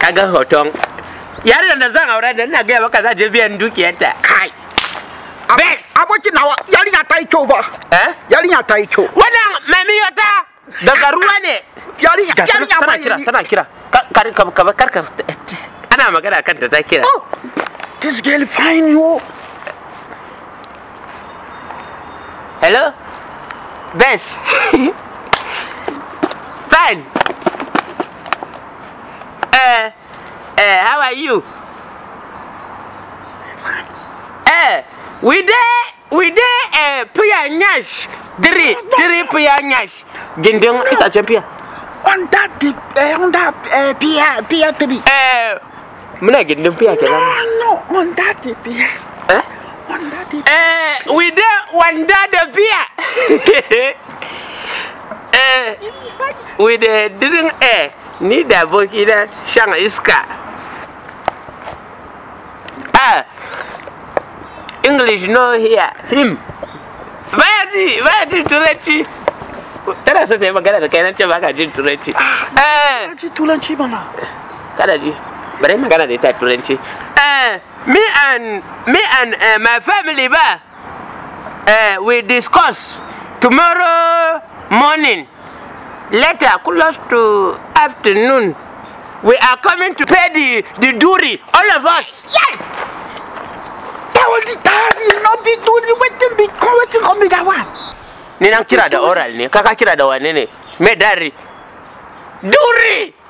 kaga hoton yarinyar da zan aure da ina gaya maka za je biyan dukiyarta kai best abokin nawa yarinya ta yi kyau ba eh yarinya ta yi kyau wannan mamiyota daga ruwa ne yarinya Ga ta nan, yarinya tana ba kira yi- tana kira Ka- kar ka ka kar ka ana magana kanta ta kira Oh, this girl fine yo hello best fine eh eh how are you eh we dey we dey eh piya nyash three three piya nyash gindin itacen piya on that the eh, on that eh, pier pier three eh muna gindin piya kenan no on that the pier eh on that the Eh, we dey wanda da biya. eh, we dey drink eh, ni da aboki na shan iska. Ah, English no here, him. Baya ji, baya jin turanci. Tana so ta yi magana da kai nan ce baka jin turanci. Eh, ji turanci mana kada ji bari magana da ita a turanci eh me and me and uh, my family ba uh, we discuss tomorrow morning later close to afternoon we are coming to pay the the duty all of us yes that was the that is not be do the wetin be come wetin come be that one ni nan kira da oral ne kaka kira da wane ne me dari duri